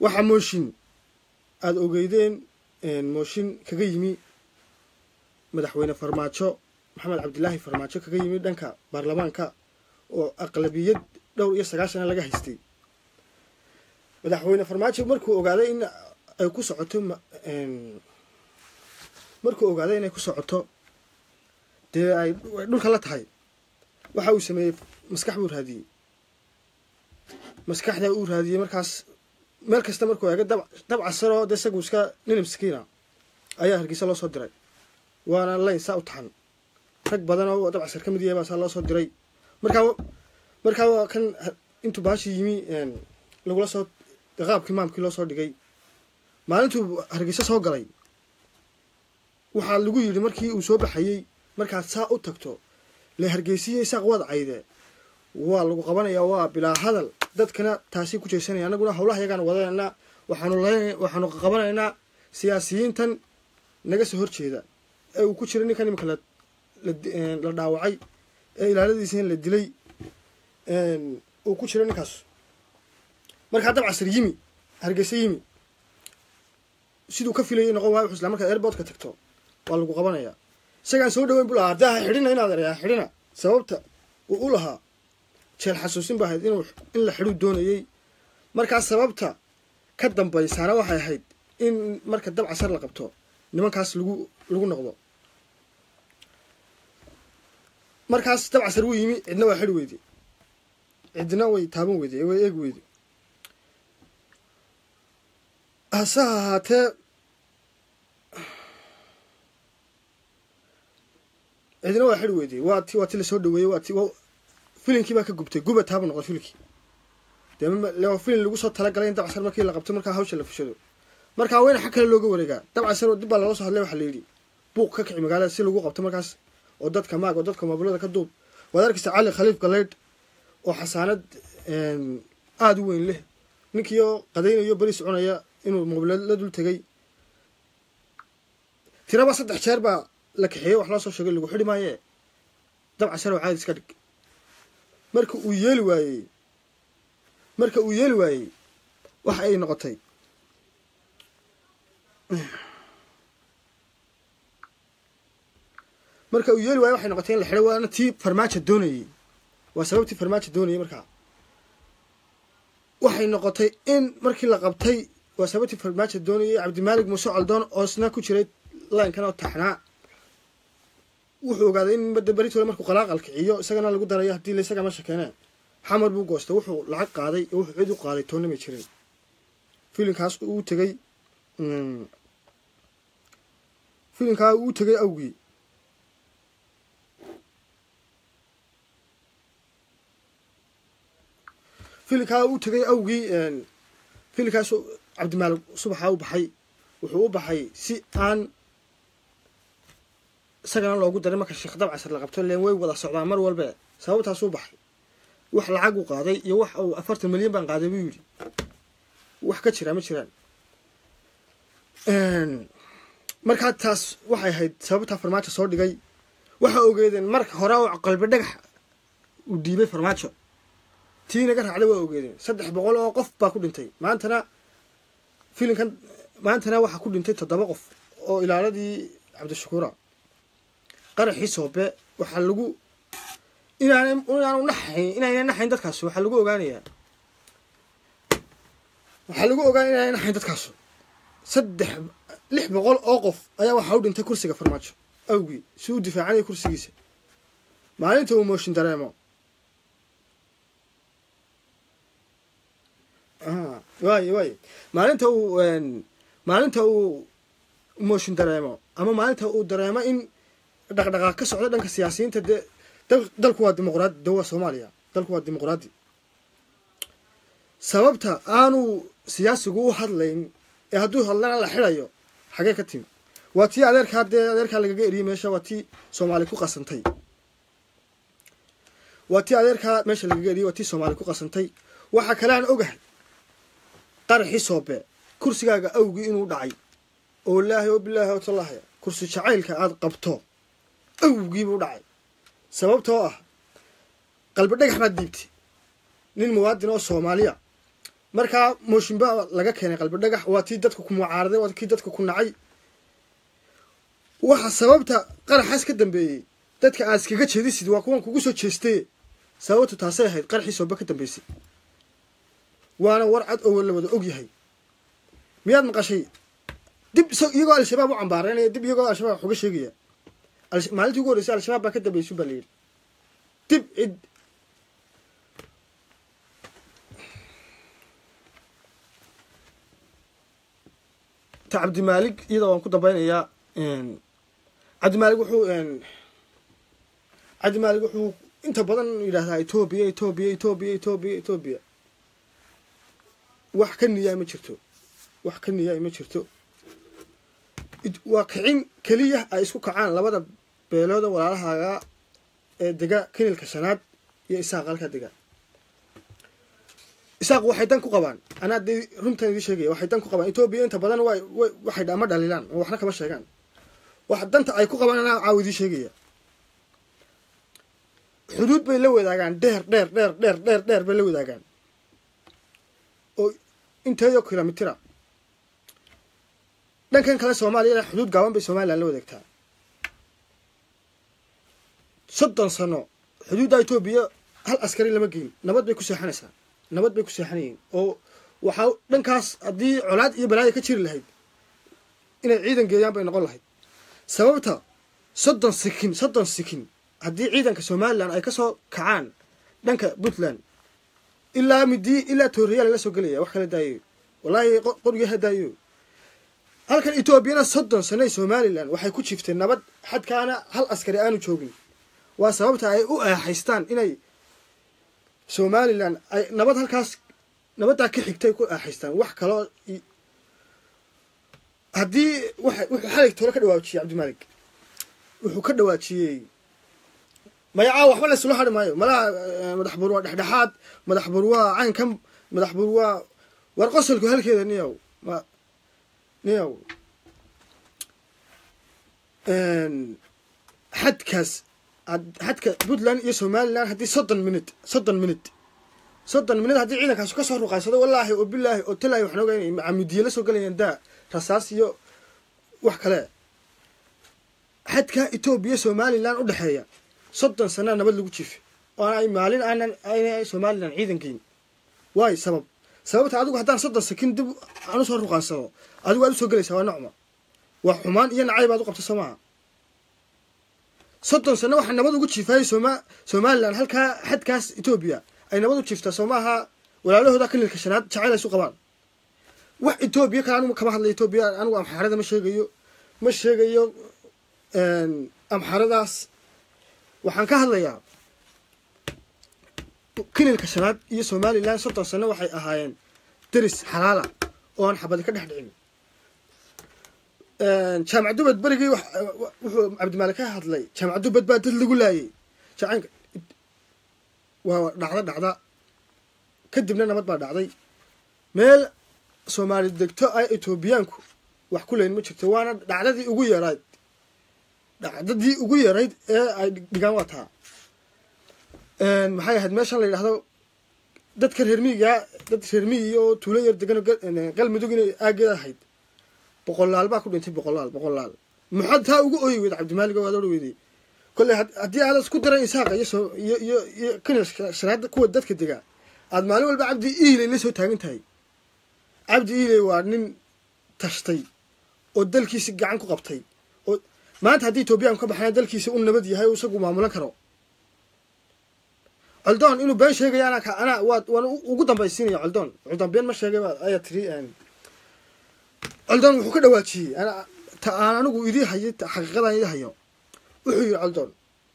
waxaa mooshin aada ogeydeen mooshin kaga yimi madaxweyne farmaajo maxamed cabdilaahi farmaajo kaga yimi dhanka baarlamaanka oo aqlabiyad dhowr iyo sagaashana laga haystay madaxweyne farmaajo markuu ogaaday in ay ku socoto markuu ogaaday inay ku socoto dee ay dhulka la tahay waxa uu sameeyey maskax buu raadiyey maskaxda uu raadiyey markaas meel kasta markuu eega dab casaroo dee isagu iska nin miskiina ayaa hargeysa loo soo diray waana layn saa u taxan rag badan oo dab casar ka mid yahay baa saa loo soo diray markaa markaa kan intuu baashii yimi lagula soo qaabkii maamkii loo soo dhigay maalintuu hargeysa soo galay waxaa lagu yidhi markii uu soo baxayey markaad saa u tagto le hargeysiya isaaq waad cayde waa lagu qabanayaa waa bilaa hadal dadkana taasi ku jeesanaya annaguna howlaha yagaan wadanaynaa waxaanu waxaanu qabanaynaa siyaasiyiintan naga soo horjeeda ee uu ku jira ninkan imika la la dhaawacay ee ilaaladiisa la dilay uu ku jiro ninkaas markaa dab casar yimi hargeysa yimi siduu ka filayay noqon waayo isla markaad airboodka tagto waa lagu qabanayaa isagaan soo dhaweyn bu lahaa haddaa xidhina inaad erayaa xidhina sababta uu u lahaa jeel xasuusin ba ahayd inuu in la xidhuu doonayey markaa sababta ka dambaysaana waxay ahayd in marka dab casar la qabto nimankaas lagu lagu noqdo markaas dab casar wuu yimi cidna waa xidhi weyde cidna way taaban weyde way eegi weyde hase ahaatee cidna waa xidhi weyde waa ti waa ti lasoo dhaweeyey waa ti filinkii baa ka gubtay guba taaba noqday filinkii dee filin lagu soo talagalay in dabcasar markii la qabto markaa hawsha la fushado markaa wayna xag kale looga wareegaa dabcasar dib baa loola soo hadlay waxaa la yidhi buuq ka kici magaalada si lagu qabto markaas oo dadka maag oo dadka mobilada ka duub waad arkaysa cali khaliif galeydh oo xasaanad aada u weyn leh ninkii oo qadaynayo beri soconaya inuu mobilad la dul tegay tiraba saddex jeer baa la kaxeeyey wax loo soo sheegay lagu xidhi maayee dabcasar oo caadi iska dhig marka uu yeeli waayey marka uu yeeli waayey waxa ay noqotay marka uu yeeli waayey waxay noqotay in la xidhay waana tii farmaajo doonayey waa sababtii farmaajo doonayey markaa waxay noqotay in markii la qabtay waa sababtii farmaajo doonayey cabdimaalig muuse coldoon oo isna ku jiray laynkan oo taxnaa wuxuu ogaaday in badda beritole markuu qalaaqal kiciyo isagana lagu darayo haddii laisaga meesha keenee xamar buu goostay wuxuu lacag qaaday oo wuxuu cid u qaaday toonna may jirin filinkaas uu tegey filinkaa uu tegay awgii filinkaa uu tegay awgii filinkaas cabdimaalig subaxaa u baxay wuxuu u baxay si aan isagana loogu daray marka sheekh dab casar la qabto leen way wada socdaan mar walbe sababtaasuu baxay wax lacag uu qaaday iyo wax uu afartan milyan baan qaaday buu yidhi wax ka jiraa ma jiraan markaa taas waxay ahayd sababtaa farmaajo soo dhigay waxa ogeedeen marka hore oo qalbi dhagax uu dhiibay farmaajo tii naga raacday waa ogeedeen saddex boqol oo qof baa ku dhintay maantana filinkan maantana waxaa ku dhintay toddoba qof oo ilaaladii cabdishakuura qaraxii soobe waxaa lagu inaan inaanu naxayn inayna naxayn dadkaas waxaa lagu ogaanayaa waxaa lagu ogaanaya inayna naxayn dadkaas saddex lix boqol oo qof ayaa waxaa u dhintay kursiga farmaajo awgii si uu difaacanaya kursigiisa maalinta uu mooshin dareemo waay waay maalinta uu maalinta uu mooshin dareemo ama maalinta uu dareemo in dhaqdhaqaaq ka socda dhanka siyaasiyiinta dee dalku waa dimuqraadi de waa soomaaliya dalku waa dimuqraadi sababta aanu siyaasigu u hadlayn ee hadduu hadlana la xidayo xagee ka timi waa tii adeerkaa dee adeerkaa lagaga eriyey meesha waa tii soomaali ku qasantay waa tii adeerkaa meesha lagaga eriyey waa tii soomaali ku qasantay waxaa kale aan ogahay qaraxii soobe kursigaaga awgii inuu dhacay oo laahi oo bilaahi oo tallaahi kursi jacaylka aada qabto awgiibuu dhacay sababtoo ah qalbi dhagax baad diibtay nin muwaadin oo soomaaliya markaa mooshin baa laga keenay qalbi dhagax waa tii dadka ku mucaaraday waa kii dadka ku nacay waxa sababta qaraxaas ka dambeeyey dadka aad iskaga jeedisid waa kuwan kugu soo jeestay sababtu taasay ahayd qaraxii sooba ka dambeysay waana war cad oo la wada og yahay miyaad maqashay dib iyagoo al-shabaab u cambaareynaya dib iyagoo al-shabaab wax uga sheegaya maalintii ugu horreysay al-shabaab baa ka dambeysay baa la yidhi dib cid ta cabdimaalig iyada waan ku dambeynayaa cabdimaalig wuxuu cabdimaalig wuxuu inta badan yidhahdaa etoobiya etoobiya etoobiya etoobiya etoobiya wax ka niyaa ma jirto wax ka niyaa ma jirto waa kicin keliya ay isku kacaan labada beelooda walaalahaaga ee dega kinilka shanaad iyo isaaq halkaa dega isaaq waxay dan ku qabaan anaa dee runtan idii sheegaya waxay dan ku qabaan etoobiya inta badan way waxay ama dhalilaan oo waxna kama sheegaan wax danta ay ku qabaan anaa caawa idii sheegaya xuduud bay la wadaagaan dheer dheer dheer dheer dheer dheer bay la wadaagaan oo inteeyo kilomitira dhankan kale soomaaliya xuduud gaaban bay somalilan la wadaagtaa soddon sano xuduudda etoobiya hal askari lama geyn nabad bay ku seexanaysaa nabad bay ku seexanayeen oo waxaa dhankaas haddii colaad iyo balaaya ka jiri lahayd inay ciidan geeyaan bay noqon lahayd sababta soddon sikin soddon sikin haddii ciidanka somalilan ay ka soo kacaan dhanka puntland ilaa midii ilaa tooriyaal la soo gelaya wax kala daayo wallaahi qorigii ha daayo halkan etoobiyana soddon sanay somalilan waxay ku jiifteen nabad xadkaana hal askari aanu joogin waa sababta ay u aaxaystaan inay somalilan ay nabad halkaas nabaddaa ka xigtay ku aaxaystaan wax kaloo haddii wuxuu xalig tole ka dhawaajiyey cabdimaalik wuxuu ka dhawaajiyey magacaa waxba la isula hari maayo malaha madax bur waa dhexdhexaad madax bur waa caynkan madax bur waa war qosolku halkeeda niyow ma niyow xadkaas xadka puntland iyo somalilan haddii soddon minut soddon minut soddon minut haddii ciidankaasu kasoo ruqaysado wallaahi oo bilaahi oo talaahi waxaan ogaa inay macamudiye la soo galayaan daa rasaas iyo wax kale xadka etoobiya somalilan u dhexeeya soddon sanaa nabad lagu jiifay oo ay maalin aanan ayna somalilan ciidan geyn waayo sabab sababta adigu haddaan soddon sakin dib aan usoo ruqaansado adigu aad usoo gelaysaa waa nocma waa xumaan iyo nacay baad u qabta soo maaha soddon sano waxaa nabad ugu jiifayay soma somalilan halkaa xadkaas etoobiya ay nabad u jiiftaa soo maaha walaalahooda kanilka shanaad jacayl ay isu qabaan wax etoobiya kale anigu kama hadlay etoobiya anigu amxaarada ma sheegayo ma sheegayo amxaaradaas waxaan ka hadlayaa kinilka shanaad iyo somalilan soddon sano waxay ahaayeen deris xalaala oo aan xabadi ka dhex dhicin jaamac dubad berigii wuxuu cabdimaalik ka hadlay jaamac dubad baa dad lagu laayay jacaynka waa dhacda dhacda kadibna nabad baa dhacday meel soomaali degto ay etoobiyaanku wax ku leyn ma jirto waana dhacdadii ugu yarayd dhacdadii ugu yarayd ee ay dhigaan waa taa maxay ahayd meeshan la yidhahdo dadka reer miyiga dad reer miyi oo tuulo yar degan galmudug inay aageeda ahayd boqolaal baa ku dhintay boqolaal boqolaal maxaad taa ugu ooyi weyda cabdimaalig oo aad odha weyday kolley haddii aad isku daran isaaqa iyo iyo iyo iyo kanil shanaada kuwa dadka degaa aad maalin walba cabdi iiley la soo taagan tahay cabdi iiley waa nin tashtay oo dalkiisi gacan ku qabtay oo maanta haddii etoobiyaanku ka baxnaa dalkiisa u nabad yahay oo isagu maamulan karo coldoon inuu been sheegaya anaa anaa waa waan ugu dambaysiinaya coldoon coldoon been ma sheegay ayaa tiri coldoon wuxuu ka dhawaajiyey ta aan anigu idii hayay xaqiiqadan idii hayo wuxuu yidhi coldoon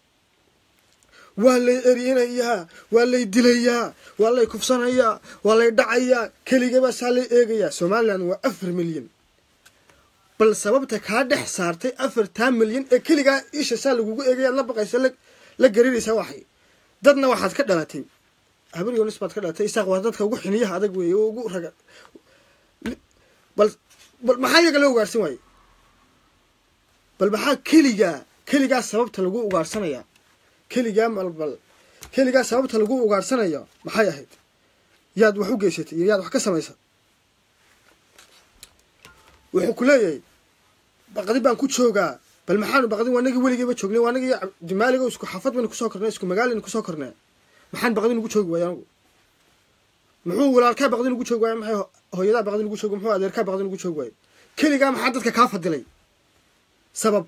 waa lay erinayaa waa lay dilayaa waa lay kufsanayaa waa lay dhacayaa keligaba saa lay eegayaa somalilan waa afar milyan bal sababta kaa dhex saartay afartaa milyan ee keligaa isha saa lagugu eegaya la baqaysa la garinaysaa waxay dadna waxaad ka dhalatay habaryonis baad ka dhalatay isaaq waa dadka ugu xiniyaha adag weeye oo ugu raga bal bal maxaa iyaga loo ugaarsan waaye bal maxaa keligaa keligaa sababta lagu ugaarsanaya keligaa malbal keligaa sababta lagu ugaarsanaya maxay ahayd yaad wax u geysatay iyo yaad wax ka samaysa wuxuu ku leeyahay baqdi baan ku joogaa bal maxaanu baqdin waa nagii weligeyba joognay waa nagii cabdimaaligo isku xaafad baynu kusoo kornay isku magaalaynu kusoo kornay maxaan baqdin ugu joogi waaya anigu muxuu walaalkaa baqdin ugu joogi waaya maxay hooyadaa baqdin ugu joogi muxuu adeerkaa baqdin ugu joogi waaya keligaa maxaa dadka kaa fadilay sabab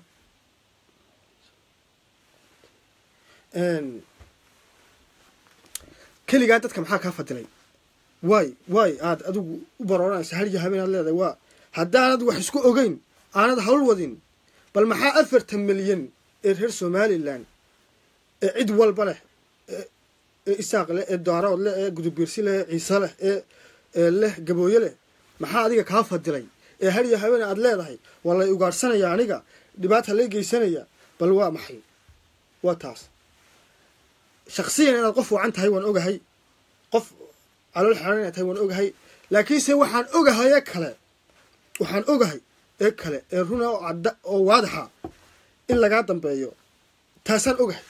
keligaa dadka maxaa kaa fadilay waay waay aad adigu u barooranaysa hal iyo habeen aad leedahay waa haddaanad wax isku ogeyn aanad hawl wadin bal maxaa afartan milyan ee reer somalilan ee cid walba leh ee isaaq leh ee daarood leh ee gudubiirsi leh ee ciise leh ee leh gabooye leh maxaa adiga kaa fadilay ee hal iyo habeen aad leedahay waa lay ugaadhsanaya aniga dhibaata lay geysanaya bal waa maxay waa taas shaksiyan inaad qof wacan tahay waan ogahay qof calool xeran inaad tahay waan ogahay laakiinse waxaan ogahay ee kale waxaan ogahay ee kale ee runa oo cadda oo waadaxa in lagaa dambeeyo taasaan ogahay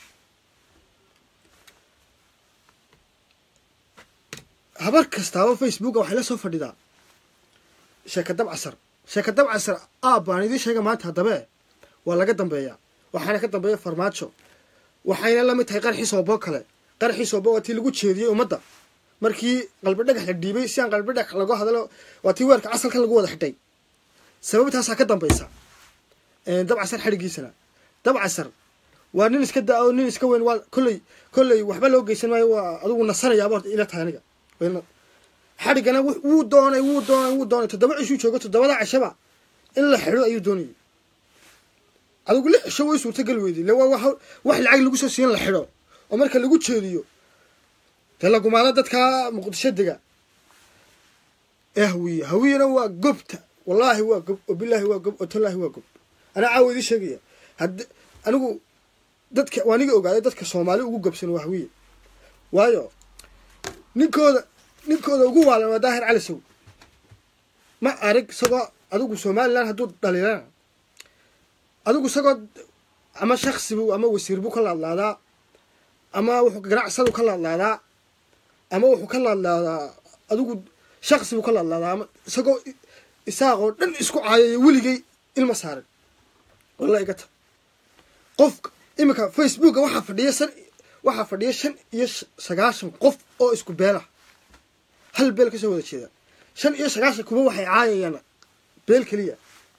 habar kastaaba facebooka waxay la soo fadhidaa sheeka dab casar sheeka dab casar aab baan idiin sheega maanta haddabee waa laga dambeeyaa waxaana ka dambeeya farmaajo waxayna la mid tahay qarxii soobo kale qarxii soobo waa tii lagu jeediyey ummadda markii qalbi dhagax la dhiibay si aan qalbi dhagax lagu hadlo waa tii weerka casalkan lagu wada xidhay sababtaasaa ka dambaysa dabcasar xadhigiisana dabcasar waa nin iska da oo nin iska weyn waa kolley kolley waxba loo geysan maayo waa adigu nasanayaaba horta ila tahay aniga xadhigana wuu doonay wuu doonay wuu doonay toddoba cishuu joogo toddobada cishaba in la xidho ayuu doonayay adigu lix cisho way suurtagali weyday le waa wax lacag lagu soo siiyan la xidho oo marka lagu jeediyo dee lagumaado dadkaa muqdisho dega ee hawiye hawiyena waa gobta wallaahi waa gob oo bilaahi waa gob oo tallaahi waa gob anaa caawa idii sheegaya had anigu dadka waa niga ogaaday dadka soomaali ugu gobsan waa hawiye waayo ninkooda ninkooda ugu waalan waa daahir cali sow ma arag isagoo adigu somalilan hadduu dhaliilana adigu isagoo ama shaksibu ama wasiir buu ka laadlaadaa ama wuxuu ganacsadu ka laadlaadaa ama wuxuu ka laadlaadaa adigu shaksi buu ka laadlaadaa ama isagoo isaaqoo dhan isku caayaya weligay ilma saaran walla igata qofka iminka facebooka waxaa fadhiya san waxaa fadhiya shan iyo sagaashan qof oo isku beelah hal beel kasoo wada jeeda shan iyo sagaashan kuba waxay caayayaan beel keliya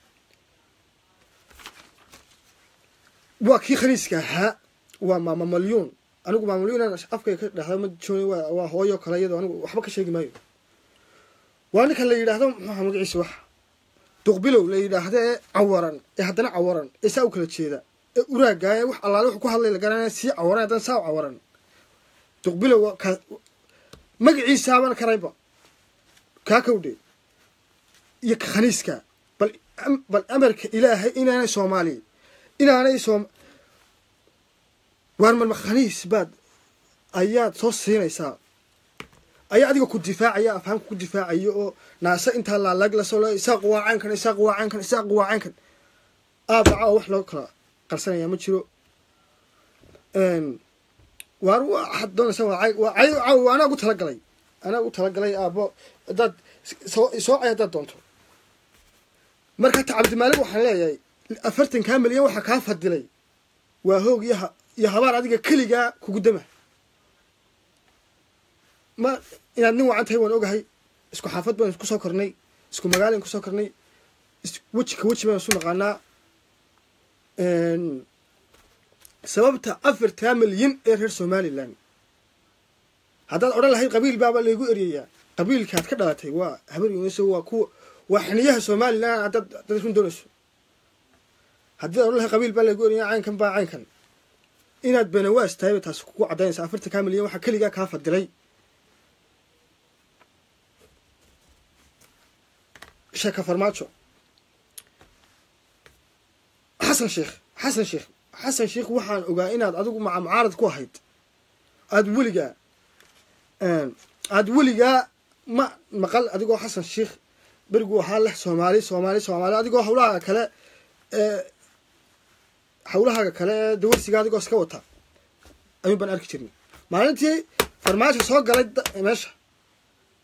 waa kii khaniiska ahaa waa maama malyuun anigu maama malyuun aan afkay ka dhahda ma jooni waa hooyo kale iyadoo anigu waxba ka sheegi maayo waa ninka la yidhaahdo muxuuha magaciisa wax duqbilow la yidhaahdo ee cawaran ee haddana cawaran ee saa u kala jeeda ee uraaggaa ee wax allaale wuxuu ku hadlay la garanaya sii cawaran haddana saa u cawaran duqbilow ka magaciisaaban karayba kaa kawdhe iyo ka khaniiska bal bal amarka ilaahay inaanay soomaaliya inaanay soom waar marma khaniis baad ayaad soo siinaysaa ayaa adiga ku difaacaya afhaamka ku difaacaya oo naase intaa laalaag lasoo le isaaq waa caynkan isaaq waa caynkan isaaq waa caynkan aabaca oo wax loo kala qarsanaya ma jiro waar waxaad doonaysa waa cay waa cay caaw anaa ugu talagalay anaa ugu talagalay aabo haddaad soo soo cay haddaad doonto marka ta cabdimaalig waxaan leeyahay afartankaa milyan waxaa kaa fadilay waa hoog iyo iyo habaar adiga keligaa kugu dama ma inaad nin wacan tahay waan ogahay isku xaafad baynu kusoo kornay isku magaalaynu kusoo kornay weji ka weji baynu isu naqaanaa sababta afartaa milyan ee reer somalilan haddaad odhan lahayd qabiil baaba laygu eryayaa qabiilkaad ka dhalatay waa habar yuuniso waa kuwa waa xiniyaha somalilan haddaad haddaad run doonayso haddii ad odhan lahayd qabiil baa laygu eryayaa caynkan baa caynkan inaad benawaas tahayba taas kugu caddaynaysa afartankaa milyan waxaa keligaa kaa fadilay sheeka farmaajo xasan sheekh xasan sheekh xasan sheekh waxaan ogaa inaad adigu maca mucaarad ku ahayd aada weligaa aada weligaa ma maqal adigoo xasan sheekh beriguu ahaa leh soomaali soomaali soomaali adigoo hawlahaaga kale ee hawlahaaga kale ee dawarsiga adigoo iska wata ayuun baan arki jirnay maalintii farmaajo soo galay meesha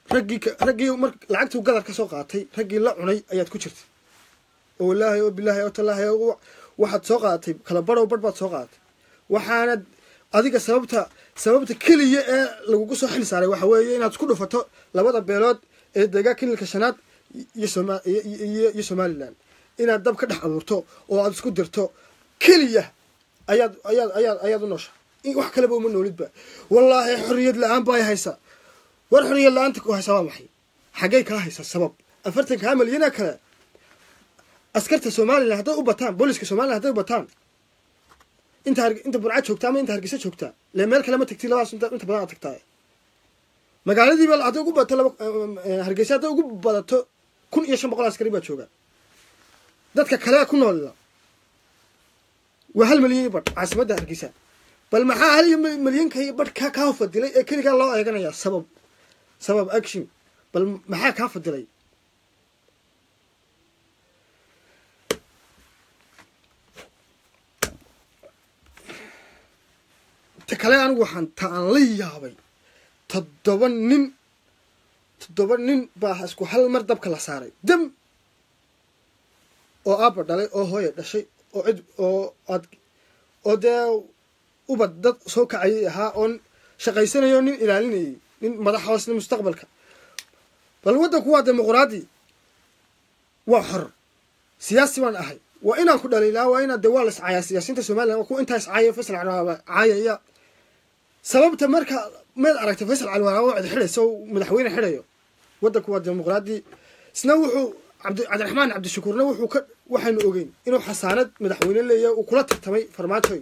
raggii raggii mar lacagtuu gadar ka soo qaatay raggii la cunay ayaad ku jirtay oo wallaahi oo bilaahi oo tallaahi waxaad soo qaadatay kala badhow badh baad soo qaadatay waxaanad adiga sababta sababta keliya ee lagugu soo xil saaray waxa weeye inaad isku dhufato labada beelood ee deegaan kililka shanaad iyo soma iyo somalilan inaad dab ka dhex abuurto oo aad isku dirto keliya ayaad ayaad ayaad ayaad u noosha wax kaleba uma noolidba wallaahi xorriyad la-aan baa haysa war xorriyad la-aanta ku haysa waa maxay xaggay kaa haysa sabab afartan kaa malyana kale askarta somalilan hadday u bataan booliska somalilan hadday u bataan inta inta burca joogta ama inta hargeysa joogta le meel kale ma tagti labadaas inta badan aad tagtaa magaaladiiba hadday ugu badato laba hargeysa hadday ugu badato kun iyo shan boqol askari baa jooga dadka kale ku noolla waa hal malyan iyo badh caasimadda hargeysa bal maxaa hal iyo malyanka iyo badh kaa kaa fadilay ee keligaa loo eeganayaa sabab sabab action bal maxaa kaa fadilay ta kale anigu waxaan ta aan la yaabay toddoba nin toddoba nin baa isku hal mar dabka la saaray dam oo aabba dhalay oo hooya dhashay oo cid oo aad oo dee ubad dad soo kacayay ahaa oo shaqaysanayo nin ilaalinayay nin madax hoosna mustaqbalka bal waddanku waa dimuquraadi waa xor siyaasi baan ahay waa inaan ku dhaliilaa waa inaan de waa la iscaayaa siyaasiyiinta somalilan waa kuwa intaa iscaaya faysal calwaaba caayaya sababta marka maad aragtay faysal calwaaba cid xidhaysa oo madaxweyne xidhayo waddanku waa dimuquraadi isna wuxuu cabdi cabdiraxmaan cabdishakuurna wuxuu ka waxaanu ogeyn inuu xasaanad madaxweyne leeyahay uu kula tartamay farmaajoy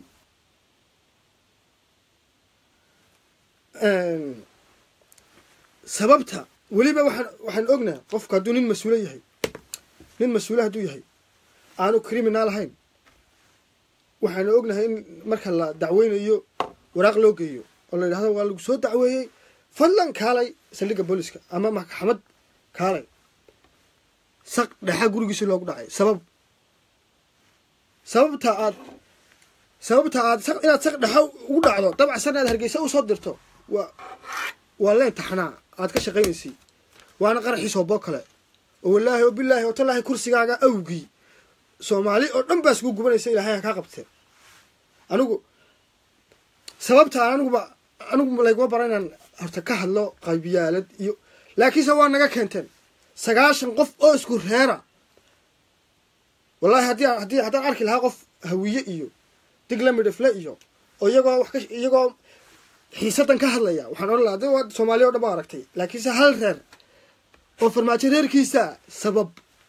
sababta weliba waxaan waxaan ognaa qofku hadduu nin mas-uula yahay nin mas-uula hadduu yahay aanu criminal ahayn waxaanu ognahay in marka la dacweynayo waraaq loo geeyo oo la yidhahdo waa lagu soo dacweeyey fadlan kaalay saldhigga booliska ama maxkamad kaalay saq dhexa gurigiisi loogu dhacay sabab sababta aad sababta aad inaad saq dhexa ugu dhacdo dabcasan aad hargeysa usoo dirto waa waa leen taxnaa aad ka shaqaynaysay waana qaraxii sooboo kale oo wallaahi oo bilaahi oo tallaahi kursigaaga awgii soomaali oo dhan baa isku gubanaysa ilaahay ha kaa qabteen anigu sababta aniguba anigu layguma bara inaan horta ka hadlo qaybiyaalad iyo laakiinse waa naga keenteen sagaashan qof oo isku reera wallahi haddii haddii haddaan arki lahaa qof hawiye iyo digla midhifle iyo oo iyagoo wax ka iyagoo xiisadan ka hadlaya waxaan odhan lahaa de waa soomaaliya o dhan ba aragtay laakiinse hal reer oo farmaajo reerkiisa sabab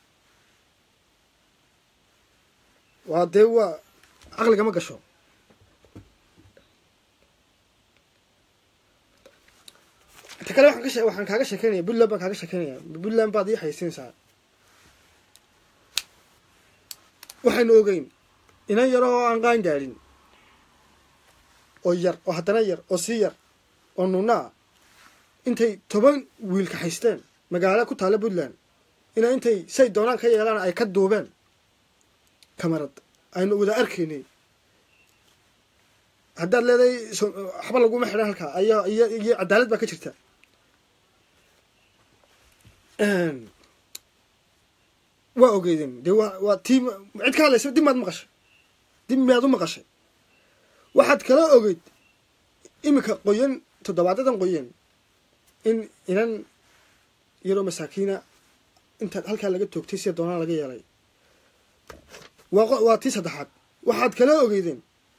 waa dee waa caqligama gasho ta kale waxaan ka waxaan kaaga sheekeynaya puntland baan kaaga sheekeynaya puntland baad ii haysinaysaa waxaynu ogeyn inan yar oo aan qaan gaadhin oo yar oo haddana yar oo sii yar oo nunaa intay toban wiilka haysteen magaalo ku taalla puntland ina intay say doonaan ka yeelaan ay ka duubeen kamarad aynu wada arkaynay haddaad leedahay waxba laguma xidhan halkaa ayo iyo iyo cadaalad baa ka jirta waa ogeydeen dee waa waa tii cid ka hadlaysa dib maad maqashay dib miyaad u maqashay waxaad kala ogeyd iminka qoyan toddobaadadan qoyan in inan yaroo masaakiina inta halkaa laga toogtay sida doonaan laga yeelay waa waa tii saddexaad waxaad kala ogeydeen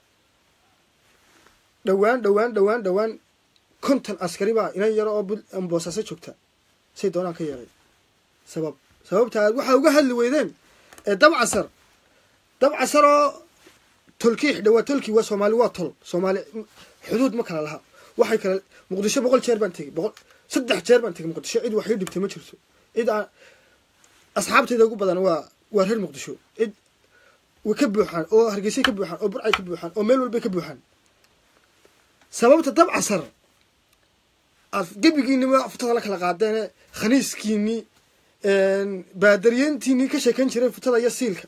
dhowaan dhowaan dhowaan dhowaan konton askari baa inan yaro oo boosaaso joogta say doonaan ka yeelay sabab sababta aad waxaa uga hadli weydeen ee dabcasar dabcasar oo tolkii xidha waa tolkii waa soomaali waa tol soomaali xuduud ma kala laha waxay kale muqdisho boqol jeer baan tegey boqol saddex jeer baan tegey muqdisho cid wax ii dhibtay ma jirto cid aan asxaabtayda ugu badan waa waa reer muqdisho cid way ka buuxaan oo hargeysay ka buuxaan oo burcay ka buuxaan oo meel walbay ka buuxaan sababta dabcasar aad gebigiinima futada la kala qaadeene khaniiskiinii baadaryeentiinii ka sheekan jiray futada iyo siilka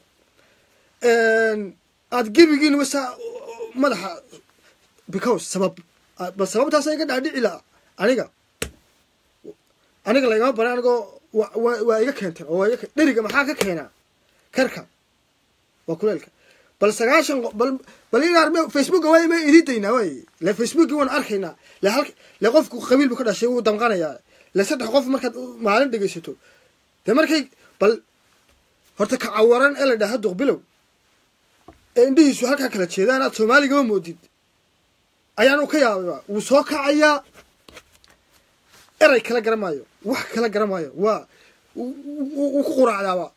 aad gebigiinima saa madaxa because sabab bal sababtaasa iga dhaadhici laha aniga aniga laygama baran anigoo waa iga keenteen oo waa iga dheriga maxaa ka keenaa karka waa kuleelka bal sagaashan bal bal inaar facebooka waa ma ididaynaa waay le facebooki waan arkaynaa le hal le qofku qabiil bu ka dhashay wuu damqanayaa le saddex qof markaad maalin dhegaysato dee markay bal horta ka cawaran ee la dhaha duqbilow ee indhihiisu halkaa kala jeedaan aad soomaaligama moodid ayaanu ka yaabayba wuu soo kacayaa eray kala garamaayo wax kala garamaayo waa wuu ku quraacdaaba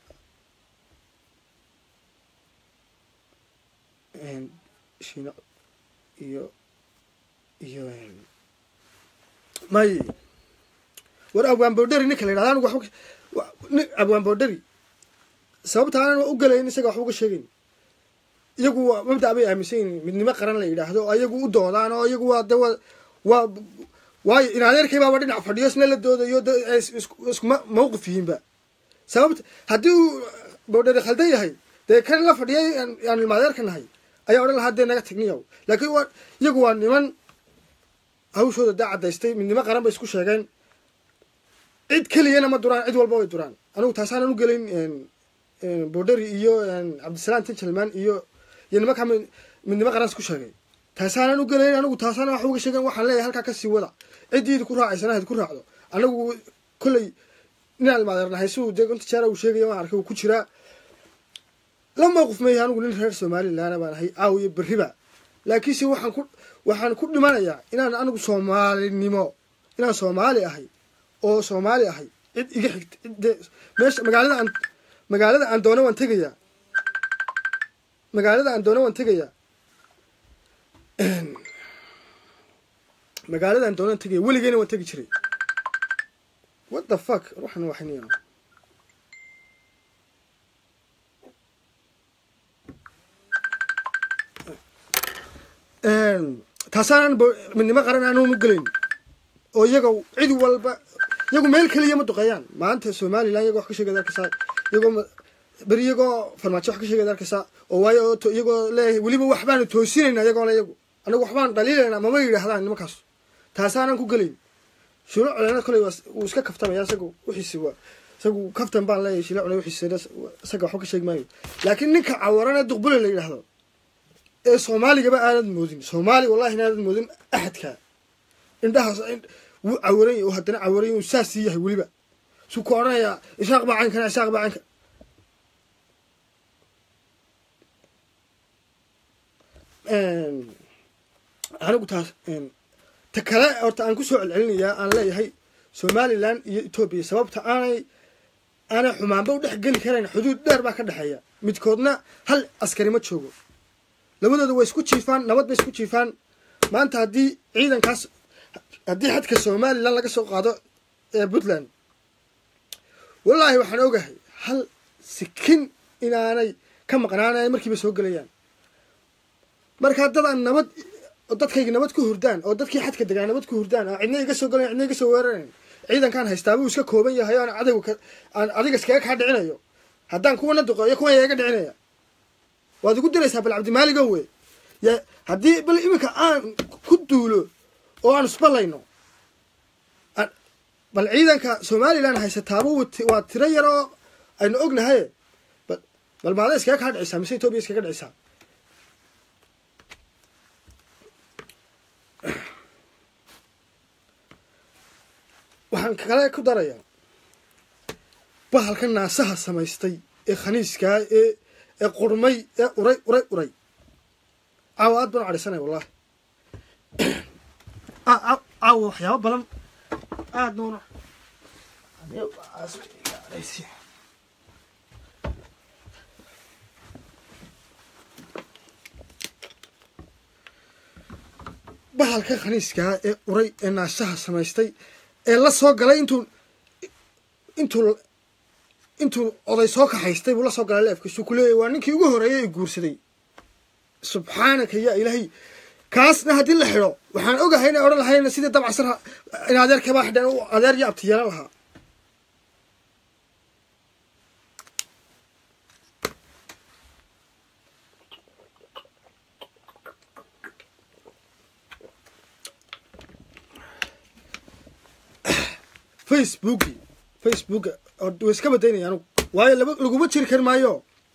shino iyo iyo may war abwaan boodheri ninka la yidhahda anigu waxba abwaan boodheri sababta aanan u galayn isaga waxba uga sheegayn iyagu waa mabda' bay aaminsan yihin midnimo qaran la yidhaahdo oo iyagu u doodaan oo iyagu waa de waa waa waayo inadeerkay baaba dhinac fadhiyo isna la doodayo iskuma mawqif yihiinba sababta haddii uu boodheri khaldan yahay dee kan la fadhiyay aan ilmaadeerka nahay ayaa odhan lahaa dee naga tagniyaw laakiin waa iyagu waa niman hawshooda dee caddaystay midnimo qaran bay isku sheegeen cid keliyana ma duraan cid walba way duraan anigu taasaanan u gelin boodheri iyo cabdisalaam tinjalman iyo iyo nimankaa midnimo qaran isku sheegay taasaanan u gelayn anigu taasaana wax uga sheegen waxaan leeyahay halkaa kasii wada ciddiidi ku raacaysana hayd ku raacdo anagu kolley ninaan ilmaadeernahay siduu dee gonta jeera uu sheegaya waan arkay uu ku jiraa la mawqif meeyahay anigu nin reer somalilaana baan ahay caawiyo berriba laakiinse waxaan ku waxaan ku dhimanayaa inaan anigu soomaalinimo inaan soomaali ahay oo soomaali ahay cid iga xigta de meesha magaalada aan magaalada aan doono waan tegayaa magaalada aan doono waan tegayaa magaalada aan doono waan tegaya weligeyna waan tegi jiray what the fuck waxaan waxniya taasaanan midnimo qaran aanun u gelayn oo iyaga cid walba iyagu meel keliya ma duqeeyaan maanta somalilan iyago wax ka sheegad arkaysaa iyagoo beri iyagoo farmaajo wax ka sheegad arkaysaa oo waayo iyagoo leeyahay weliba waxbaanu toosinayna iyagoona iyagu anagu waxbaan dhaliilaynaa mama yidhaahdaan nimankaas taasaanan ku gelayn shilo colena koley wuu iska kaftamaya isagu wixiisi waa isagu kaftan baan leeyahay shilo cole wixiisi isaga waxba ka sheegi maayo laakiin ninka cawaran ee duqbule la yidhaahdo ee soomaaligaba aanad moodin soomaali wallahi inaanad moodin axadka indhahaas wuu cawaranya oo haddana cawaranya uu saasii yahay weliba suu ku odhanayaa ishaaq baa caynkana ishaaq baa caynka anigu taas ta kale horta aan kusoo celcelinayaa aan leeyahay somalilan iyo etoobiya sababta aanay aanay xumaanba u dhex geli karayn xuduud dheer baa ka dhexeeya midkoodna hal askari ma joogo labadooda way isku jiifaan nabad bay isku jiifaan maanta haddii ciidankaas haddii xadka somalilan laga soo qaado ee puntland wallaahi waxaan ogahay hal sikin inaanay ka maqnaanay markiiba soo gelayaan markaa dad aan nabad dadkayga nabad ku hurdaan oo dadkii xadka degaa nabad ku hurdaan oo cidna iga soo galayan cidna iga soo weerarayn ciidankaan haystaa buu iska kooban yahay oo aan cadowga aan adiga iskaga kaa dhicinayo haddaan kuwana duqeeyo kuwan yaa iga dhicinaya waad igu diraysaa bal cabdimaaligo we ya haddii bal iminka aan ku duulo oo aan isballayno bal ciidanka somalilan haysataaba waa tiro yar oo aynu ognahay bal maada iskaga kaa dhicisaa mise etoobiya iskaga dhicisaa waxaan kale ku darayaa bahalka naasaha samaystay ee khaniiskaa ee ee qurmay ee uray uray uray caawa aad baan u cadhaysanaya wallahi caawa waxyaaba badan aad noona bahalka khaniiskaa ee uray ee naasaha samaystay ee la soo galay intuu intuu intuu oday soo kaxaystay buu la soo galay leefkiisuu ku leeyahy waa ninkii ugu horreeyay ee guursaday subxaanaka yaa ilaahay kaasna haddii la xidho waxaan ogahay inay odhan lahayna sidii dabcasar in adeerkabaa xidheen u adeer iyo abti yeelan lahaa facebooki facebooka way iska badaynaya anugu waayo laba laguma jiri kari maayo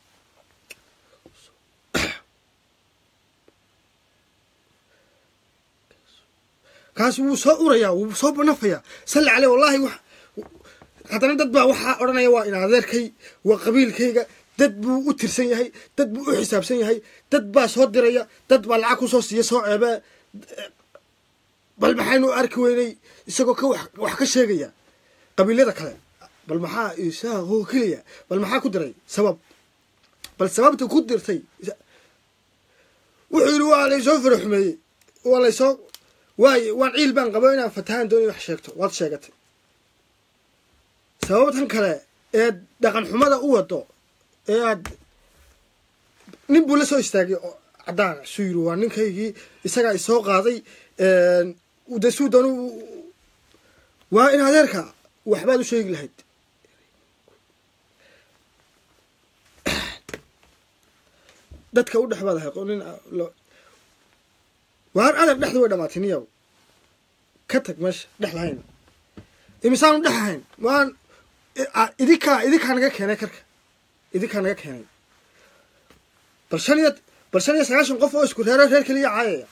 kaas wuu soo urayaa wuu soo banafayaa salli caleh wallahi wax haddana dad baa waxaa odhanaya waa in adeerkay waa qabiilkayga dad buu u tirsan yahay dad buu u xisaabsan yahay dad baa soo diraya dad baa lacag kusoo siiya soo ceebee bal maxaynu arki weynay isagoo ka wax ka sheegaya qabiilada kale bal maxaa isaaqoo keliya bal maxaa ku diray sabab bal sababta ku dirtay wuxuu yidhi waa laysoo faraxumeeyey waa laysoo waaye waan ciil baan qabo inaan fatahaan doonay wax sheegto waad sheegatay sababtan kale ee dhaqan xumada u wado ee aad nin buu la soo istaagay oo caddaan suu yiri waa ninkaygii isagaa isoo qaaday de suu doon waa in adeerka waxbaad u sheegi lahayd dadka u dhex baad ahay nin waar adeer dhexda way dhamaatay niyaw ka tag meesha dhex lahayn imisaanu dhex ahayn waan idinkaa idinkaa naga keenay karka idinkaa naga keenay bal shan iyo bal shan iyo sagaashan qof oo isku reero reer keliya caayaya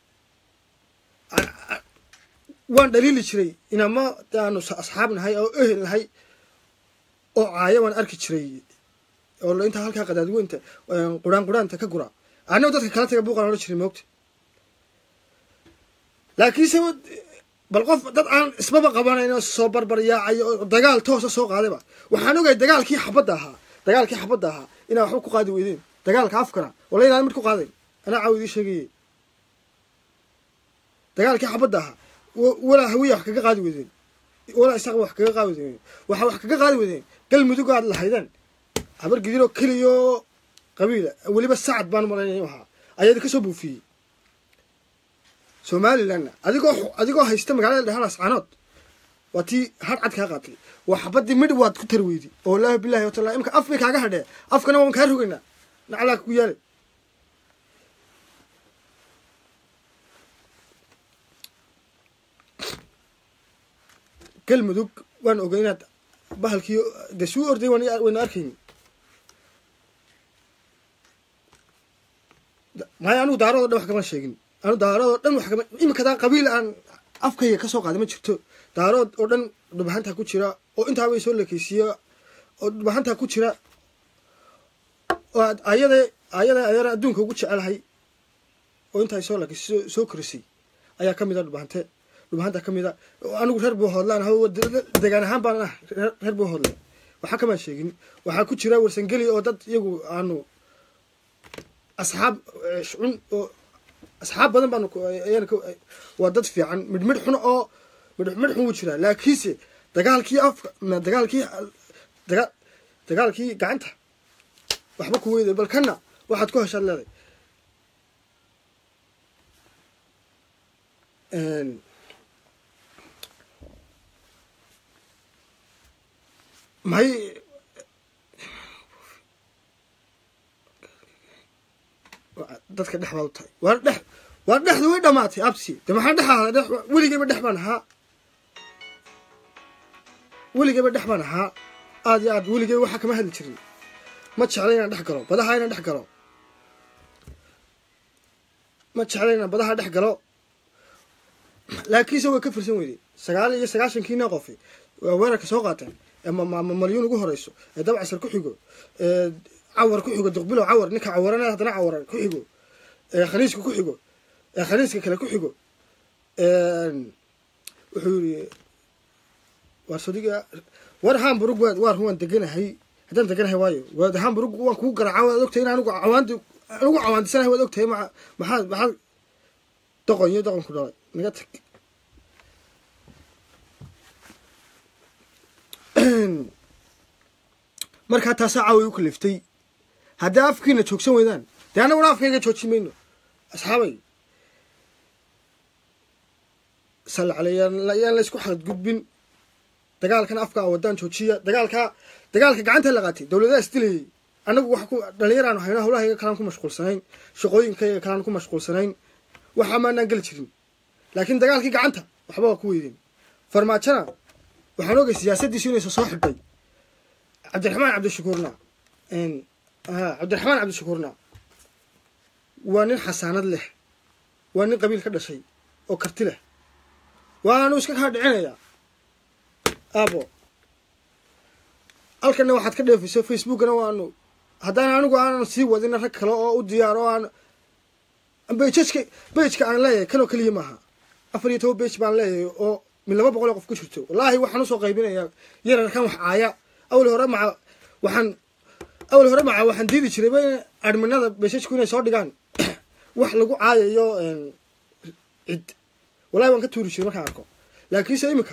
waan dhaliili jiray inama aanu asxaab nahay oo ehel nahay oo caayo waan arki jiray oo intaa halkaa qadaadweynta quraan quraanta ka gura annago dadka kala taga buuqaan odhan jiray moogta laakiinse bal qof dad aan isbaba qabanayno soo barbar yaacayo oo dagaal toosa soo qaadayba waxaan ogay dagaalkii xabadda ahaa dagaalkii xabadda ahaa inaa waxba ku qaadi weydeen dagaalka afkana wala inaan mid ku qaadayn anaa caawa idii sheegaye dagaalkii xabadda ahaa walaa hawiya wax kaga qaadi weydeen walaa isaqa wax kaga qaadi weydeen waxa wax kaga qaadi weydeen galmudug aad lahaydeen habar gidiroo keliyoo qabiila weliba sacad baan malaynaya ahaa ayaadi kasoo buufiyey somalilandna adigoo adigoo haysta magaalada dhehanaas canood waa tii har cad kaa qaatay waa xabadii midh waad ku tari weydi oo laahi bilahi watala imka af bay kaaga hadhee afkana waan kaa rogaynaa naclaa ku yaalay galmudug waan ogay inaad bahalkii de suu orday wayna arkayni maayo anugu daaradoo dhan wax kama sheegin anu daaradoo dhan wax kama imikadaa qabiil aan afkayga kasoo qaaday ma jirto daarood oo dhan dhubahantaa ku jira oo intaabay soo lekeysiiya oo dhubahantaa ku jira oo ayada ayada ayana adduunka ugu jecelahay oo intaa soo lekeysiy soo korisay ayaa kamid a dhubahante dhubahanta kamid a anigu reer buu hoodlaan ha degaan ahaan baan ah reer buu hoodle waxaa kamaan sheegin waxaa ku jira warsangeli oo dad iyagu aanu asxaab cun oo asxaab badan baanu waa dad fiican midhmidh xun oo midhmidh xun wuu jiraa laakiinse dagaalkii afka dagaalkii daga dagaalkii gacanta waxba ku weyday bal kana waxaad ku heshaad leeday may dadka dhex baad u tahay waa dhex waa dhexda way dhamaatay absi de maxaa dhex ahaa dhex weligayba dhex baan ahaa weligayba dhex baan ahaa aad iyo aad weligayba waxaa kama hadli jirin ma jecla inaan dhex galo badaha inaan dhex galo ma jecla inaan badaha dhex galo laakiinse way ka firsan weyday sagaal iyo sagaashankiina qofi waa weerarka soo qaateen ee malyuun ugu horeyso ee dabcasar ku xigo ee cawar ku xigo duqbilow cawar ninka cawarana haddana cawara ku xigo ee khaniiska ku xigo ee khaniiska kale ku xigo wuxuu yiri waar sodiga war hamburg waad waar waan deganahay haddaan deganahay waayo waad hamburg waan kugu garaaca waad ogtahay in anigu cawaandi anigu cawaandisanahay waad ogtahay ma maxaad maxaad doqon iyo doqon ku dhalay naga tag markaa taasaa caawi u kaliftay haddii afkiina joogsan weydaan dee annaguna afkayga joojin mayno asxaabay sal caley yaan laysku xadgudbin dagaalkan afka a wadaan joojiya dagaalkaa dagaalka gacanta la qaatay dowladaha isdilayay annagu wax ku dhalinyaraanu hayno hawlahayga kalaan ku mashquulsanayn shaqooyinkayga kalaan ku mashquulsanayn waxaa maanaan geli jirin laakiin dagaalkii gacanta waxba waa ku weydeen farmaajona waxaan ogay siyaasaddiisu inaysa soo xidhay cabdiraxmaan cabdishakuurna cabdiraxmaan cabdishakuurna waa nin xasaanad leh waa nin qabiil ka dhashay oo karti leh waanu iska kaa dhicinayaa aabo halkana waxaad ka dheefayso facebookana waanu haddaan anigu aanan sii wadina rag kale oo u diyaar oo aan bejka bejka aan leeyahay kanoo keliya maaha afar iyo toban bej baan leeyahay oo min laba boqol oo qof ku jirto wallaahi waxaan usoo qaybinayaa yararkan wax caaya awal hore maca waxaan awal hore maca waxaan diidi jirayba in adminada bejajku inay soo dhigaan wax lagu caayayo cid wallahi waan ka tuuri jiray markaan arko laakiinse imika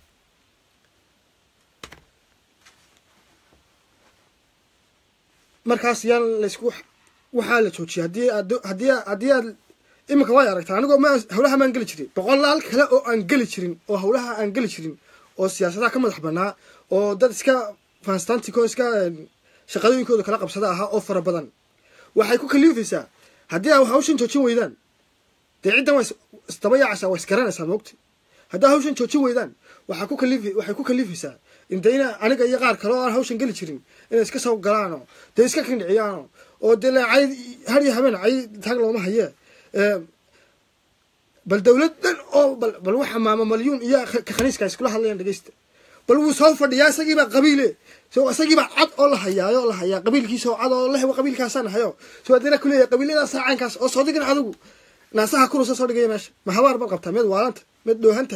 markaas yaan laysku waxaa la joojiyay haddii aad haddii haddii aad iminka way aragtaa anigoo ma hawlaha maan geli jirin boqolaal kale oo aan geli jirin oo hawlaha aan geli jirin oo siyaasadaha ka madax banaa oo dad iska fanstantico iska shaqadooyinkooda kala qabsada ahaa oo fara badan waxay ku kaliifaysaa haddii aa hawshan joojin weydaan dee ciddan waa isdaba yaacaysaa waa isgaranaysaa moogta haddaa hawshan joojin weydaan waxaa ku kaliif waxay ku kaliifaysaa intayna aniga iyo qaar kale oo aan hawshan geli jirin inay iska soo galaano dee iska kindhiciyaano oo dee cay har iyo habeen cay taag looma hayee bal dawlad dhan oo bal bal waxa maama malyuun iyo ka khaniiska iskula hadlayaan dhegeysta bal wuu soo fadhiyaa isagiibaa qabiile so isagiibaa cad oo la hayaayo la hayaa qabiilkiisa oo cad oo leh qabiilkaasaan hayo so haddana kuleeyahay qabiiladaasa caynkaas oo soo digin adigu naasaha kurusa soo dhigaya meesha ma habaar bal qabtaa meed waalanta meed dhoohanta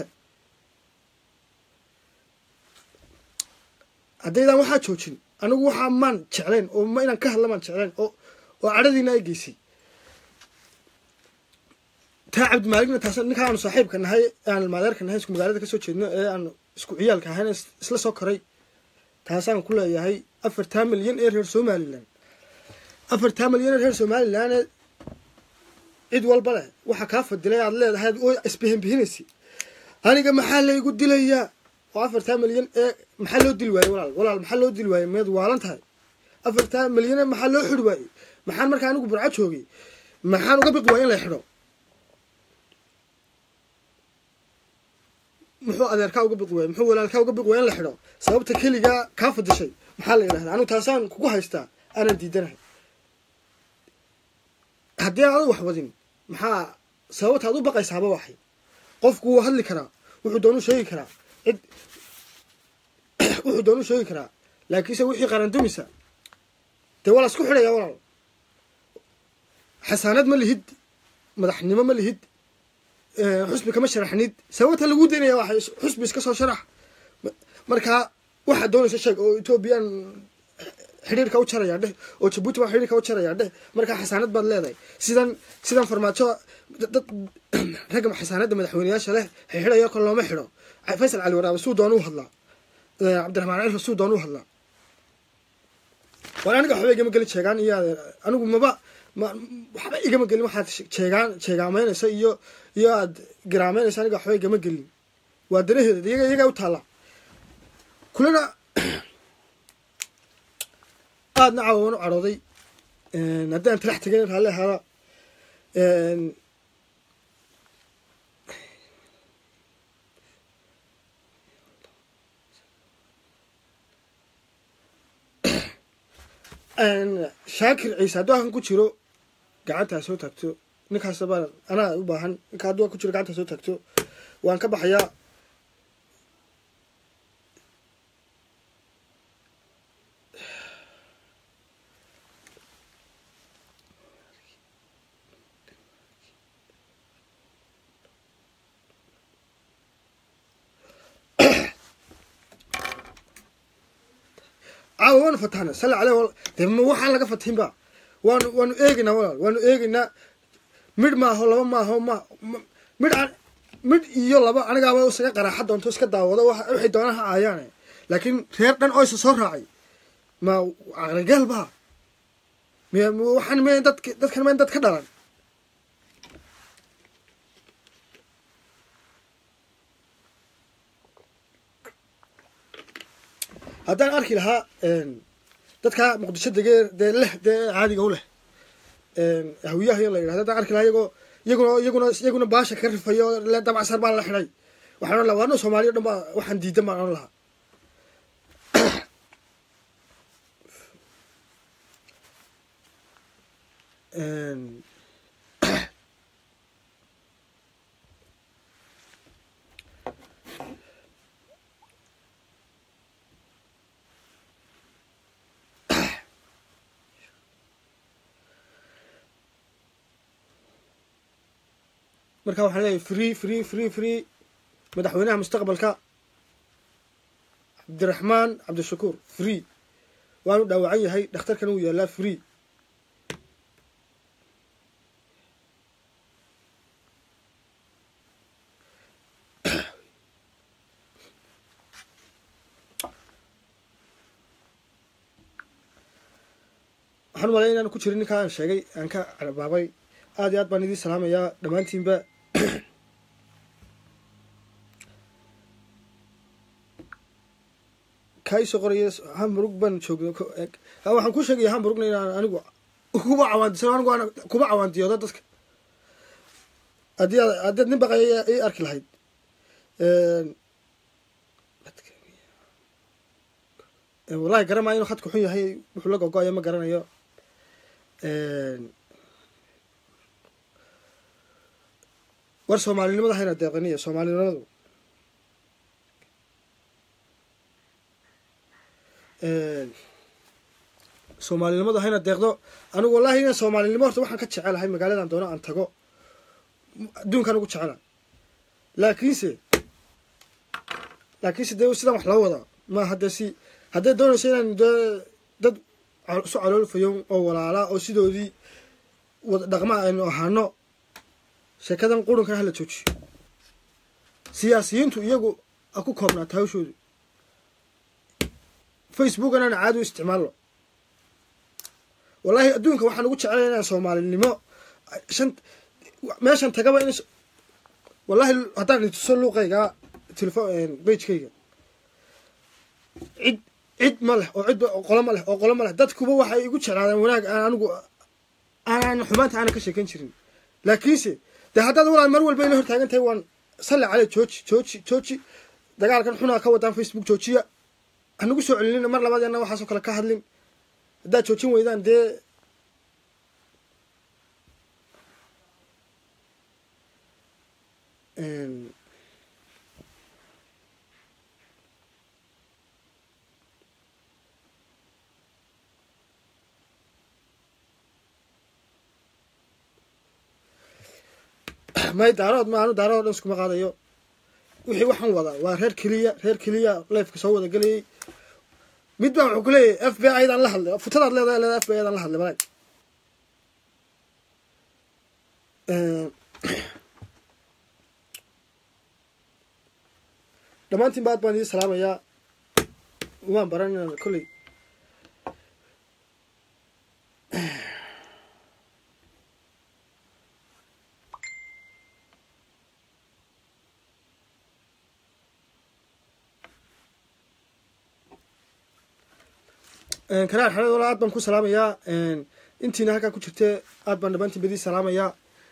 haddaydaan waxaa joojin anigu waxaa maan jeclayn oo ma inaan ka hadla maan jeclayn oo oo cadhadiina ay geysay taa cabdimaaligna taas ninkaa aanu saaxiibka nahay aan maadeerka nahay isku magaalada kasoo jeedno ee aan isku ciyaalka ahayna isla soo koray taasaan ku leeyahay afartaa milyan ee reer somalilan afartaa milyan ee reer somalilan ee cid walba leh waxaa kaa fadilay aad leedahay oo isbihinbihinaysa aniga maxaa laygu dilayaa oo afartaa milyan ee maxaa loo dili waayey walaal walaal maxaa loo dili waayey meed waalan tahay afartaa milyan ee maxaa loo xidhi waayey maxaan markaa anigu burco joogay maxaan uga biqi waaya in la xidho muxuu adeerkaa uga biqi waayey muxuu walaalkaa uga biqi waaya in la xidho sababta keligaa kaa fadishay maxaa la yidhahdaa anigu taasaan kugu haystaa aanan diidanahay haddii aan adu wax wadin maxaa sababta ad u baqaysaaba waxay qofku wuu hadli karaa wuxuu doonu sheegi karaa cid wuxuu doonu sheegi karaa laakiinse wixii qarandumisa dee waa la isku xidhaya walaal xasaanad ma lihid madaxnimo ma lihid xusbi kama sharaxnid sababta lagu daynaya waxay xusbi iska soo sharax markaa waxaad doonaysa sheeg oo ethoobiyan xidhiirka u jaraya dheh oo jabuuti baa xidhiirka u jaraya dheh markaa xasaanad baad leedahay sidan sidan farmaajo dad ragga xasaanadda madaxweyneyaasha leh xidhiidhayo kol looma xidho faysal cali waraabe suu doon u hadlaa cabdiraxmaan cirfa suu doon u hadlaa waan aniga waxba igama geli jeegaan iyo anigu maba ma waxba igama gelin waxaad jeegaan jeegaamaynaysa iyo iyo aad garaameynaysa aniga waxba igama gelin waa danaheeda iyaga iyagaa u taallaa kulana aadna caawa waan u cadhooday haddii aan talax tegan raalli ahaada shaakir ciise hadduu halkan ku jiro gacantaa soo taagto ninkaas baan anaa u baahan ninka hadduu ku jiro gacantaa soo taagto waan ka baxayaa caawa waanu fatahna sali caleh de ma waxaan laga fatihin ba waanu waanu eegaynaa walaal waanu eegaynaa midh maaho laba maaho ma midh aan midh iyo laba anigaaba isaga qaraaxa doonto iska daawado waxay doonaan ha aayaane laakiin reer dhan oo isa soo raacay ma aqligaal ba miy waxaan m dad dadkan ma dad ka dhalan haddaan arki lahaa dadka muqdisho degee dee leh dee caadiga u leh hawiyaha in la yidhahdo haddaan arki lahaa iyagoo iyaguna iyaguna iyaguna baasha ka rifayo le dabcsar baan la xidhay waxaan ohan laha waano soomaaliya o dhan baa waxaan diidan baan ohan lahaa marka waxaan leeyahay free free free free madaxweynaha mustaqbalka cabdiraxmaan cabdishakuur free waanu dhaawacan yahay dhakhtarkana wuu yaallaa free waxaan umalaya inaan ku jirin ninkaa aan sheegay aan ka carbaabay aad iyo aad baan idiin salaamayaa dhammaantiinba kaa isoo qoraya hamburg baan joogna waxaan ku sheegaya hamburgna inaan anigu kuba cawaandisan anigu aan kuba cawaandiyooda dadka haddii aad haddaad nin baqaya i arki lahayd wallahi garamaayo inuu khadku xun yahay wuxuu la gogo-ayo ma garanayo war soomaalinimada hayna deeqaniyo soomaalinimadu soomaalinimadu hayna deeqdo anigu wallahi ina soomaalinimo horta waxaan ka jecelahay magaaladan doono aan tago adduunkaan ugu jecela laakiinse laakiinse dee sidaan wax loo wadaa ma hadda si hadday doonayso inaan dee dad isu caloolfayo oo walaalaa oo sidoodii wada dhaqma aynu ahaano sheekadan qurunkana hala joojiyo siyaasiyiintu iyagu a ku koobnaata hawshoodu facebook inaan caadi u isticmaalno wallahi adduunka waxaan ugu jecelay inaan soomaalinimo shan meeshan tagaba in wallahi haddaan ituso luuqayga telefon bagekayga cid cid ma leh oo cid qolo ma leh oo qolo ma leh dadkuba waxay igu jeclaadeen wanaag aan anigu aanan xumaanta aanan ka sheekan jirin laakiinse dee haddaad walaan mar walba ila hortaagan tahay waan salli cale jooji jooji jooji dagaalkan xunaa ka wadaan facebook joojiya hanagu soo celinina mar labadeena waxaasoo kale ka hadlin haddaad joojin weydaan dee may daarood ma anu daarood dhan iskuma qaadayo wixii waxaan wadaa waa reer keliya reer keliya lifeka soo wada gelayay mid baa wuxuu ku leeyahay f b i daan la hadlay futadaad leedahay leedahay f b i daan la hadlay malay dhammaantiin ba aad baan idin salaamayaa umaan baran inaan kolley karaar xareed wala aad baan ku salaamayaa intiina halkaa ku jirte aad baan dhammaantiin badii salaamayaa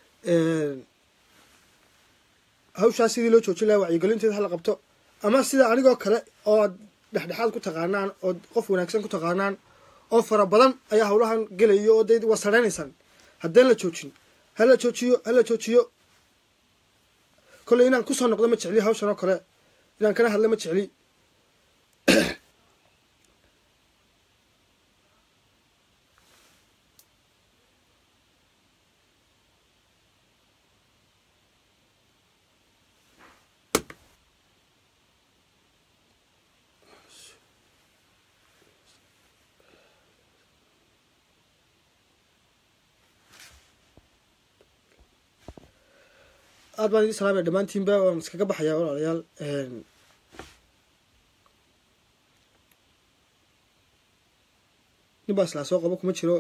hawshaas sidii loo joojin laha wacyigelinteeda hala qabto ama sida anigoo kale oo ad dhexdhexaad ku taqaanaan oo qof wanaagsan ku taqaanaan oo fara badan ayaa hawlahan gelayo oo de waa sareynaysaan haddeen la joojin hala joojiyo hala joojiyo kolley inaan kusoo noqdo ma jecli hawshan oo kale inaan kana hadla ma jecli aad baan idin salaamaya dhammaantiinba waan iskaga baxayaa walaalayaal nin baa islaa soo qabo kuma jiro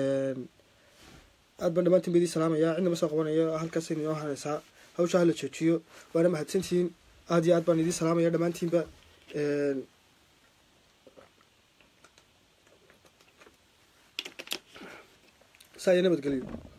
aad baan dhammaantiin ba idin salaamayaa cidnama soo qabanayo halkaas inoo hanaysaa hawsha hala joojiyo waana mahadsantihiin aad iyo aad baan idin salaamaya dhammaantiinba saa iyo nabadgelyo